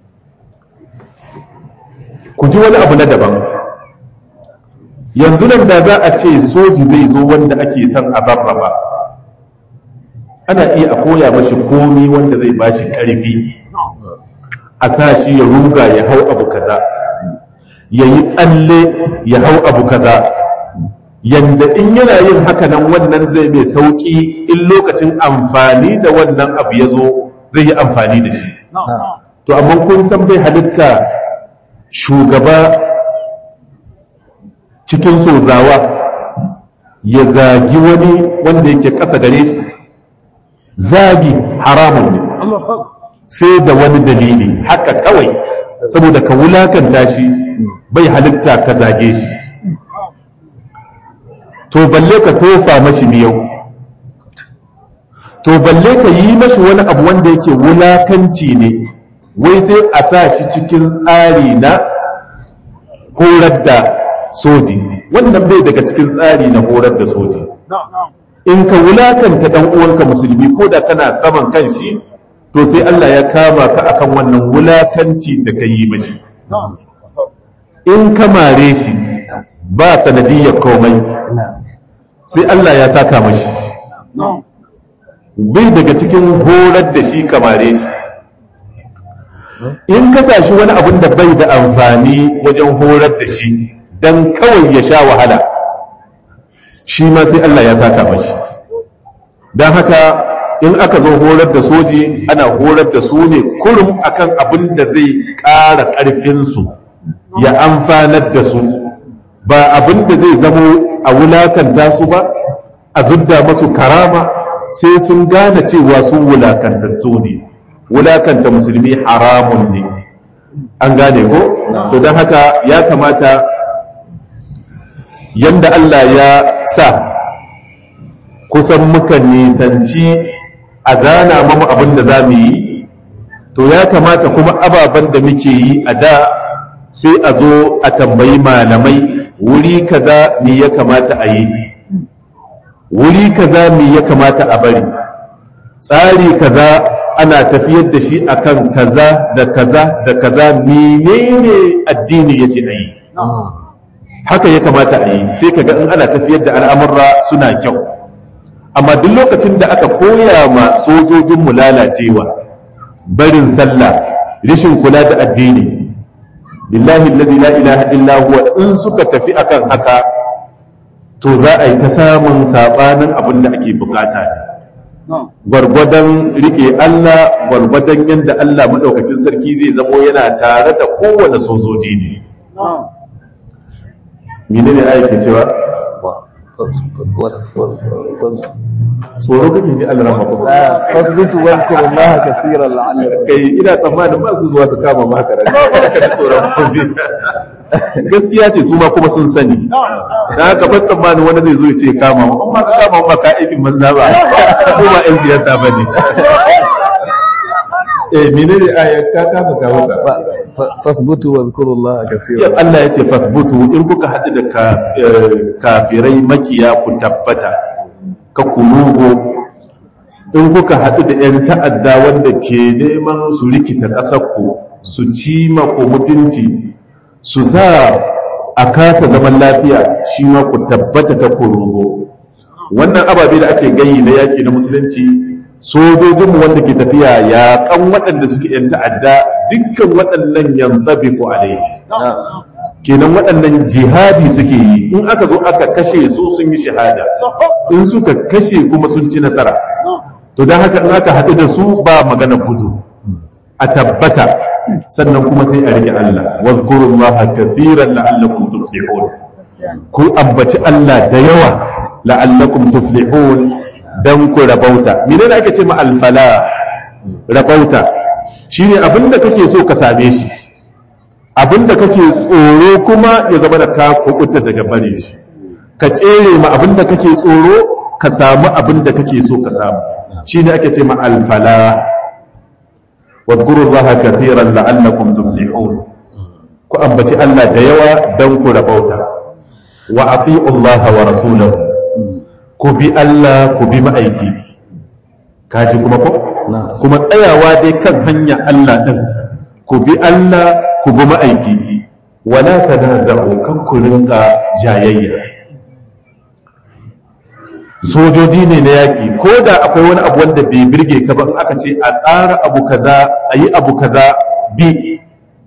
ku ji wani abu na daban yanzu nan da za a ce soji zai zo wanda ake son a zarraba ana iya a koya mashi komi wanda zai ba shi ƙarfi a sa shi ya ruga ya hau abu kaza ya yi tsalle ya hau abu kaza yanda in yana yin haka nan wannan zai mai sauƙi in lokacin amfani da wannan abu ya zo zai yi amfani da shi to amma kun san bai halitta shugaba cikin sozawa ya zagi wani wanda yake ƙasa gare shi zagi haramun ne sai da wani dalili haka kawai saboda ka wulakanta shi bai halitta ka zage shi to balle ka tofa mashi miyau to balle ka yi mashi wani abu wanda yake wulakanci ne wai sai a sa shi cikin tsari na horar da soji wannan bai daga cikin tsari na horar da soji in ka wulakanta dan uwanka musulmi ko da kana saman kan shi to sai Allah ya kama ka akan wannan wulakanci da ka yi mashi in ka mare shi ba sanadiyyar komai sai Allah ya saka mashi bai daga cikin horar da shi kamare shi in ka sa shi wani abin da bai da amfani wajen horar da shi don kawai ya sha wahala shi ma sai Allah ya saka mashi don haka in aka zo horar da soji ana horar da su ne kurum akan abin da zai ƙara ƙarfinsu ya amfanar da su ba abin da zai zamo a wulakanta su ba a zudda masu karama sai sun gane cewa su wulakantattu ne wulakanta musulmi haramun ne an gane ko to don haka ya kamata yanda Allah ya sa kusan muka nisanci a zana mamu abin da za mu yi to ya kamata kuma ababen da muke yi a da sai a zo a tambayi malamai wuri kaza me ya kamata a yi wuri kaza me ya kamata a bari tsari kaza ana tafiyar da shi akan kaza da kaza da kaza menene addini yace a yi haka ya kamata a yi sai kaga in ana tafiyar da al'amurra suna kyau amma duk lokacin da aka koya ma sojojinmu lalacewa barin sallah rishin kula da addini billahi alladhi la ilaha illa huwa in suka tafi akan haka to za a yi ta samun sabanin abin da ake bukata ne gwargwadon rike Allah gwargwadon yadda Allah madaukakin sarki zai zamo yana tare da kowane sojoji ne menene ayyuka cewa tsoro kake ji Allah rahama kuma fasbutu wadhkuru Allah kathiran la'allakum kai ina tsammanin ba su zuwa su kama maka ran ka tsoron kuma gaskiya ce su ma kuma sun sani da haka ban tsammanin wani zai zo ya ce kama mu amma ka kama mu ka aikin manza ba ko ba yan siyasa ba ne eh menene ayat ka kama ka maka fasbutu wadhkuru Allah ya kathiran Allah ya ce fasbutu in kuka haɗu da ka- eh, kafirai makiya ku tabbata ka kurugo in kuka haɗu da 'yan ta'adda wanda ke neman su rikita ƙasarku su ci ku mutunci su sa a kasa zaman lafiya shi ma ku tabbata ta kurugo wannan ababe da ake gayi na yaƙi na musulunci sojojinmu wanda ke tafiya yaƙan waɗanda suke 'yan ta'adda dukkan waɗannan yanzabi ku alaihi kenan waɗannan jihadi suke yi in aka zo aka kashe su sun yi shahada in suka kashe kuma sun ci nasara to don haka in aka haɗu da su ba magana gudu a tabbata sannan kuma sai a rike Allah wadhkurullaha kathiran la'allakum tuflihun ku ambaci Allah da yawa la'allakum tuflihun dan ku rabauta menene ake ce ma alfalah rabauta shine abinda kake so ka same shi abinda kake tsoro kuma ya zama da ka kubuta daga bare shi ka tsere ma abinda kake tsoro ka samu abinda kake so ka samu shine ake ce ma alfala wadhkuru allaha kathiran la'allakum tuflihun ku ambaci Allah da yawa dan ku rabauta wa ati'u allaha wa rasulahu ku bi Allah ku bi ma'aiki kaji kuma ko kuma tsayawa dai kan hanya Allah din ku bi Allah ku bi ma'aiki wala tanaza'u kan ku rinka jayayya sojoji ne na yaƙi ko da akwai wani abu wanda bai birge ka ba in aka ce a tsara abu kaza a yi abu kaza bi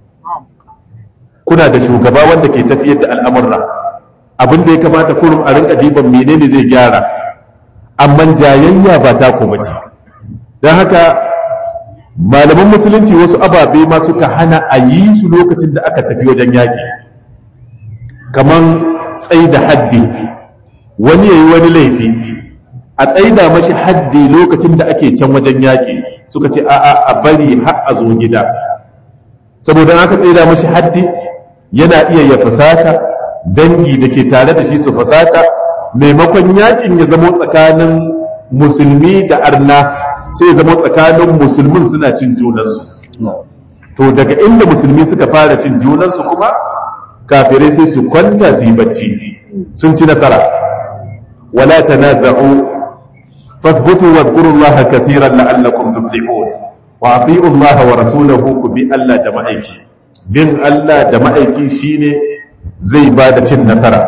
kuna da shugaba wanda ke tafiyar da al'amurra abin da ya kamata kurum a rinka diban menene zai gyara amma jayayya ba ta kuma ce don haka malaman musulunci wasu ababe ma suka hana a yi su lokacin da aka tafi wajen yaƙi kaman tsai da haddi wani ya yi wani laifi a tsaida mashi haddi lokacin da ake can wajen yaƙi suka ce a'a a bari har a zo gida saboda aka tsaida mashi haddi yana iya ya fasaka dangi da ke tare da shi su fasaka maimakon yaƙin ya zamo tsakanin musulmi da arna sai zama tsakanin musulmin suna cin junansu to daga inda musulmi suka fara cin junansu kuma kafirai sai su kwanta su yi bacci sun ci nasara wala tanaza'u fathbutu wadhkuru Allah kathiran la'allakum tuflihun wa ati'u Allah wa rasulahu ku bi Allah da ma'aiki bin Allah da ma'aiki shine zai ba da cin nasara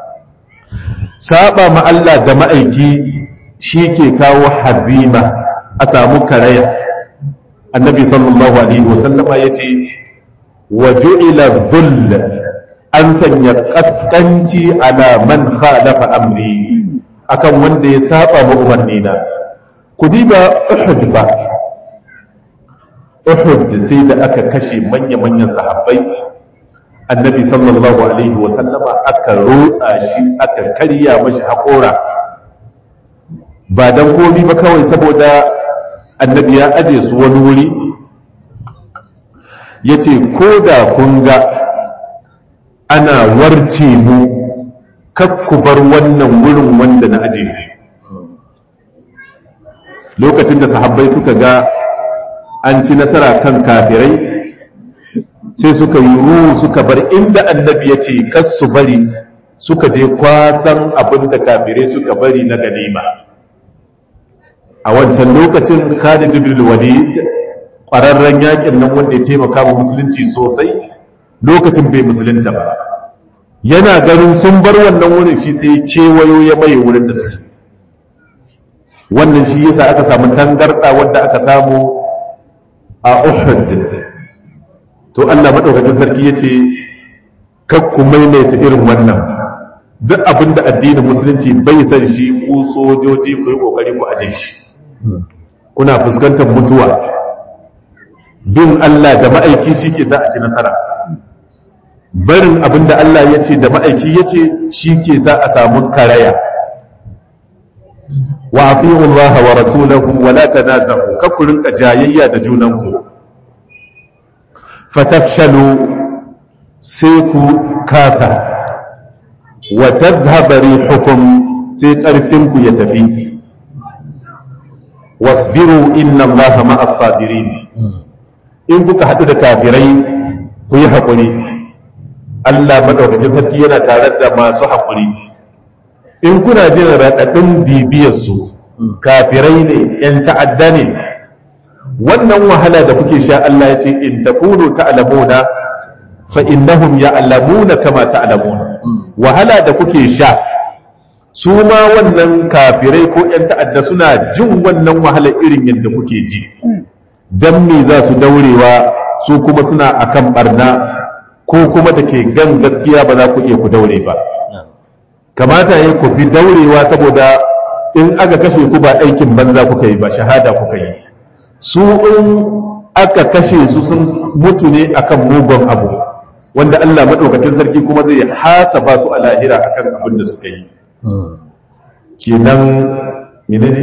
saba ma Allah da ma'aiki shi ke kawo hazima a samu karaya annabi sallallahu alaihi wasallama ya ce wa ju'ila dhull an sanya kaskanci ala man khalafa amri akan wanda ya saba ma umarni na ku diba uhud fa uhud sai da aka kashe manya-manyan sahabbai annabi sallallahu alaihi wasallama aka rotsa shi aka karya mashi haƙora ba don komi ba kawai saboda annabi ya aje su wani wuri ya ce ko da kun ga ana warce mu kakku bar wannan wurin wanda na aje lokacin da sahabbai suka ga an ci nasara kan kafirai sai suka yi ruhu suka bar inda annabi ya ce kas su bari suka je kwasan abin da kafirai suka bari na ganima a wancan lokacin khalid ibn walid ƙwararren yakin nan wanda ya taimaka wa musulunci sosai lokacin bai musulunta ba yana ganin sun bar wannan wurin shi sai kewayo ya maye wurin da suke wannan shi yasa aka samu tangarɗa wadda aka samu a uhud to Allah maɗaukakin sarki ya ce kakku maimaita irin wannan duk abin da addinin musulunci bai san shi ku sojoji ku yi ƙoƙari ku aje shi kuna fuskantar mutuwa bin Allah da ma'aiki shi ke sa a ci nasara barin abin da Allah ya ce da ma'aiki ya ce shi ke sa a samu karaya wa afi'u Allah wa rasulahu wa la tanazahu kakku rinka jayayya da junanku fatafshalu sai ku kasa wa tadhhaba rihukum sai ƙarfinku ya tafi wasbiru inna allaha ma'as sabirin in kuka haɗu da kafirai ku yi haƙuri Allah madaukakin sarki yana tare da masu haƙuri in kuna jin raɗaɗin bibiyarsu kafirai ne ‘yan ta'adda ne wannan wahala da kuke sha Allah ya ce in takunu ta'lamuna fa innahum ya'lamuna kama ta'lamuna wahala da kuke sha su ma wannan kafirai ko ƴan ta'adda suna jin wannan wahala irin yadda kuke ji dan me za su daurewa su kuma suna akan barna ko kuma da ke gan gaskiya ba za ku iya ku daure ba kamata ya ku fi daurewa saboda in aka kashe ku ba aikin banza kuka yi ba shahada kuka yi su in aka kashe su sun mutu ne akan mugun abu wanda Allah maɗaukakin sarki kuma zai hasaba su a lahira akan abin da suka yi kenan menene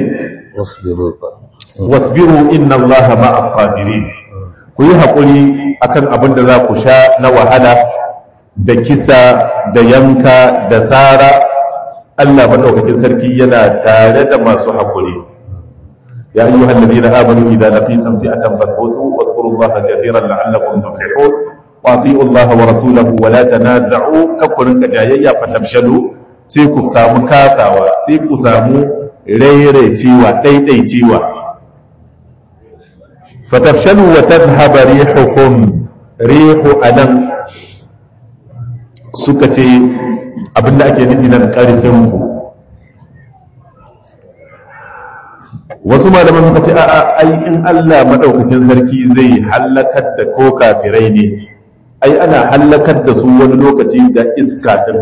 wasbiru inna Allah ma'as sabirin ku yi haƙuri akan abin da za ku sha na wahala da kisa da yanka da tsara Allah maɗaukakin sarki yana tare da masu haƙuri يا أيها الذين آمنوا إذا لقيتم فئة فاثبتوا واذكروا الله كثيرا لعلكم تفلحون وأطيعوا الله ورسوله ولا تنازعوا كفر كجايا فتفشلوا سيكو سامو كاثاوا سيكو سامو ريري تيوا تيتي تيوا فتفشلوا وتذهب ريحكم ريح ألم سكتي abinda ake nufi nan ƙarfinku wasu malaman suka ce a'a ai in Allah madaukakin sarki zai hallakar da ko kafirai ne ai ana hallakar da su wani lokaci da iska din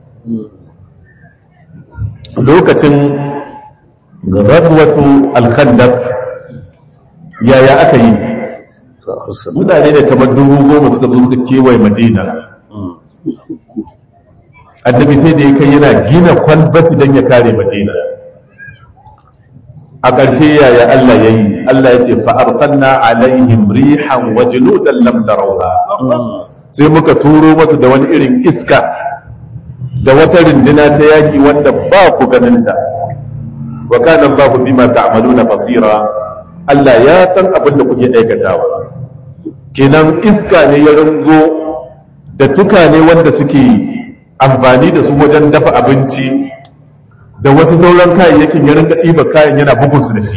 lokacin ghazwatu al-khandaq yaya aka yi mutane da kamar dubu goma suka zo suka kewaye madina annabi sai da ya kai yana gina kwalbati don ya kare madina a ƙarshe yaya Allah ya yi Allah ya ce fa'arsanna alaihim rihan wa junudan lam tarawha sai muka turo masu da wani irin iska da wata rindina ta yaƙi wanda ba ku ganin ta wa kana Allahu bima ta'maluna basira Allah ya san abin da kuke aikatawa kenan iska ne ya rungo da tukane wanda suke amfani da su wajen dafa abinci da wasu sauran kayayyakin ya rinka ɗiba kayan yana bugun su da shi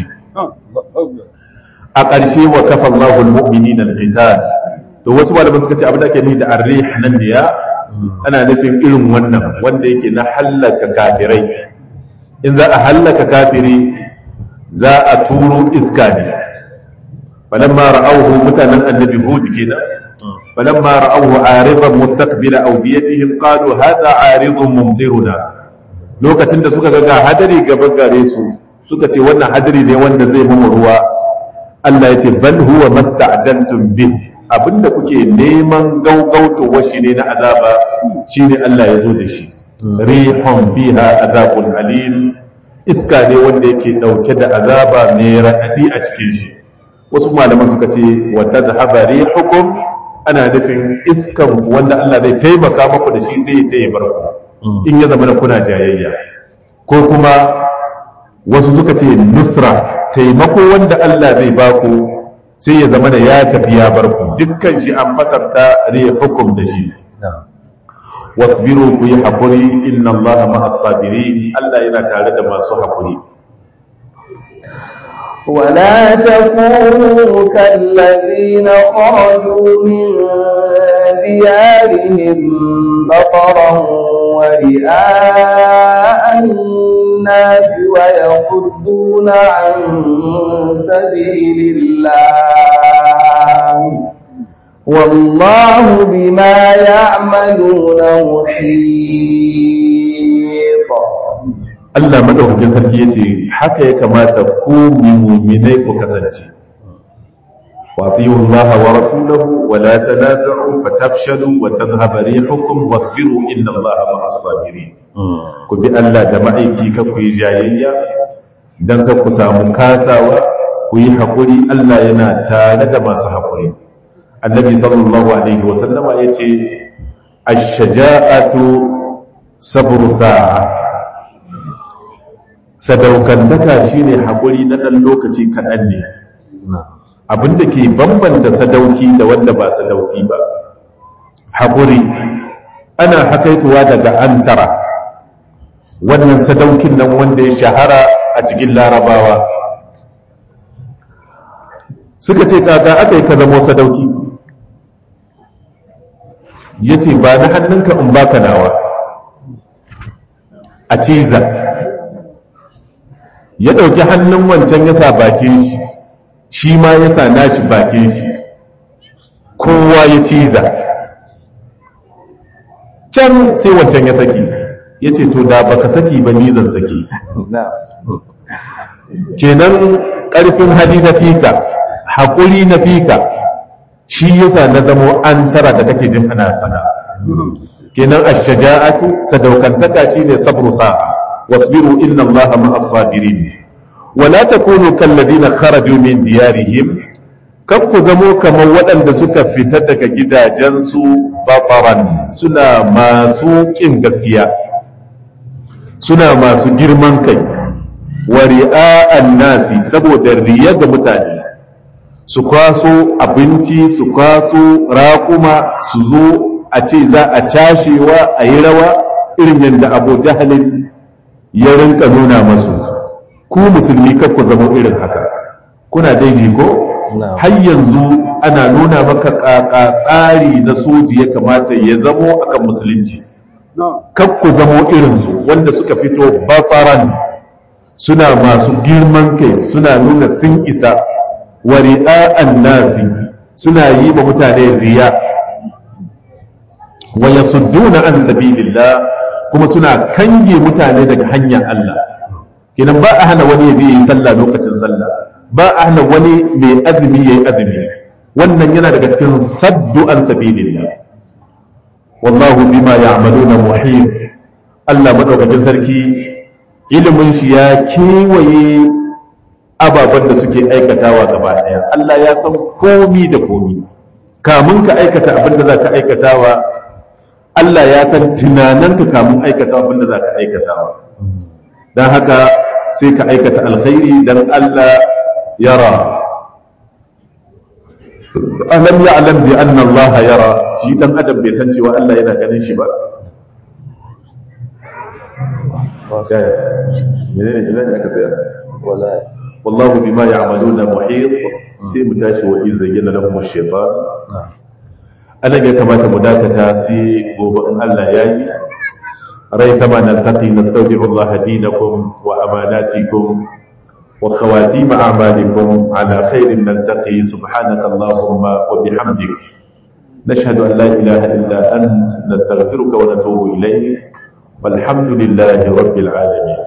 a ƙarshe wa kafa Allahu al-mu'minina al-qital to wasu malaman suka ce abin da ake nufi da arrih nan ne ya ana nufin irin wannan wanda yake na hallaka kafirai in za a hallaka kafiri za a turo iska ne falamma ra'awhu mutanen annabi hud kenan falamma ra'awhu aridan mustaqbila awdiyatihim qalu hadha aridun mumdiruna lokacin da suka ga hadari gaba gare su suka ce wannan hadari ne wanda zai mu ruwa Allah ya ce bal huwa masta'jantum bih abinda kuke neman gaugauto washi ne na azaba shine Allah ya zo da shi rihun fiha azabun alim iska ne wanda yake dauke da azaba mai raɗaɗi a cikin shi wasu malaman suka ce wa tadhhaba rihukum ana nufin iskan wanda Allah zai taimaka maku da shi sai ya taimar ku in ya zama kuna jayayya ko kuma wasu suka ce nusra taimako wanda Allah zai baku sai ya zama da ya tafi ya bar ku dukkan shi an fasarta rihukum da shi wasbiru ku yi haƙuri inna Allah ma'as sabirin Allah yana tare da masu haƙuri ولا تكونوا كالذين خرجوا من ديارهم بطرا ورئاء الناس ويصدون عن سبيل الله والله بما يعملون محيط Allah madaukakin sarki yace haka ya kamata ku mu'minai ku kasance wa atiyu Allah wa rasulahu wa la tanaza'u fatafshalu wa tadhhaba rihukum wasbiru inna Allah ma'as sabirin ku bi Allah da ma'aiki ka ku yi jayayya dan ka ku samu kasawa ku yi hakuri Allah yana tare da masu hakuri annabi sallallahu alaihi wa sallama yace ash-shaja'atu sabru sa'a sadaukantaka shine haƙuri na ɗan lokaci kaɗan ne abinda ke bambanta sadauki da wanda ba sadauki ba haƙuri ana hakaituwa daga antara wannan sadaukin nan wanda ya shahara a cikin larabawa suka ce kaka aka yi ka zamo sadauki ya ce ba na hannunka in baka nawa a ciza ya ɗauki hannun wancan ya sa bakin shi shi ma ya sa nashi bakin shi kowa ya ciza can sai wancan ya saki ya ce to da baka saki ba ni zan saki kenan ƙarfin hali na fika haƙuri na fika shi yasa na zamo an tara da kake jin ana fada kenan ash-shaja'atu sadaukantaka shine sabru sa'a واصبروا إن الله مع الصابرين ولا تكونوا كالذين خرجوا من ديارهم كم زمو كما ودن suka fita daga gidajensu bataran suna masu kin gaskiya suna masu girman kai wa ri'a'an nasi saboda riya ga mutane su kwaso abinci su kwaso raƙuma su zo a ce za a cashewa a yi rawa irin yadda abu jahalin ya rinka nuna masu ku musulmi ku zama irin haka kuna daiji ko har yanzu ana nuna maka kaka tsari na soji ya kamata ya zamo akan musulunci ku zamo irinsu wanda suka fito bafaran suna masu girman kai suna nuna sun isa wa ri'a'an nasi suna yi wa mutane riya wa yasudduna an sabilillah kuma suna kange mutane daga hanyar Allah kenan ba a hana wani ya je yi sallah lokacin sallah ba a hana wani mai azumi yayi azumi wannan yana daga cikin saddu an sabilillah wallahu bima ya'maluna muhit Allah madaukakin sarki ilimin shi ya kewaye ababen da suke aikatawa gaba daya Allah ya san komi da komi kamun ka aikata abin da za ka aikatawa Allah ya san tunananka kamun aikata abinda za ka aikatawa don haka sai ka aikata alkhairi dan Allah yara alam ya'lam bi anna Allah yara shi dan adam bai san cewa Allah yana ganin shi ba menene ina ne aka tsaya wala wallahu bima ya'maluna muhit sai mu tashi wa iz zayyana lahum ash-shaytan anan ya kamata mu dakata sai gobe in Allah ya yi rai kama naltaqi nastawdi'u Allah dinakum wa amanatikum wa khawatim a'malikum ala khairin naltaqi subhanaka allahumma wa bihamdik نشهد أن لا إله إلا أنت نستغفرك ونتوب إليك والحمد لله رب العالمين